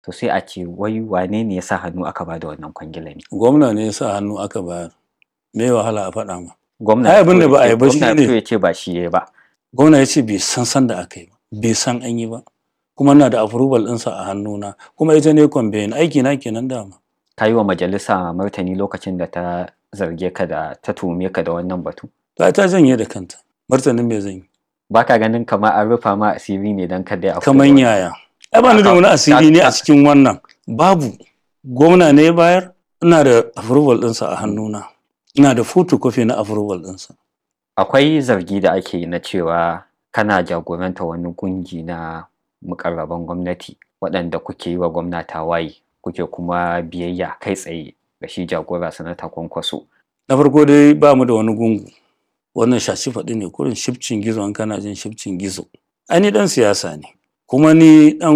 to sai a ce wai wane ne ya sa hannu aka ba da wannan kwangila ne gwamna ne ya sa hannu aka bayar me wahala a faɗa ma gwamna Ai, abin da ba a yi ba gwamna shine- fito ya ce ba shi ya ba gwamna ya ce bai san san da aka yi ba bai san an yi ba kuma na da approval ɗinsa a hannuna kuma ita ne kwambayin aiki na kenan dama ka yi wa majalisa martani lokacin da ta zarge ka da ta tuhume ka da wannan batu ta ta janye da kanta martanin me zan yi ba ka ganin kamar an rufa ma asiri ne don kada ya afko kaman da yaya ai ba ni da wani asiri ne a cikin wannan babu gwamna ne ya bayar ina da approval ɗinsa a hannuna ina da photocopy na approval ɗinsa akwai zargi da ake yi na cewa kana jagoranta wani kungi na mukarraban gwamnati waɗanda kuke yi wa gwamna tawaye kuke kuma biyayya kai tsaye ga shi jagora sanata kwankwaso na farko dai ba mu da wani gungu wannan shashi faɗi ne kurin shifcin gizo an kana jin shifcin gizo ai ni dan siyasa ne kuma ni dan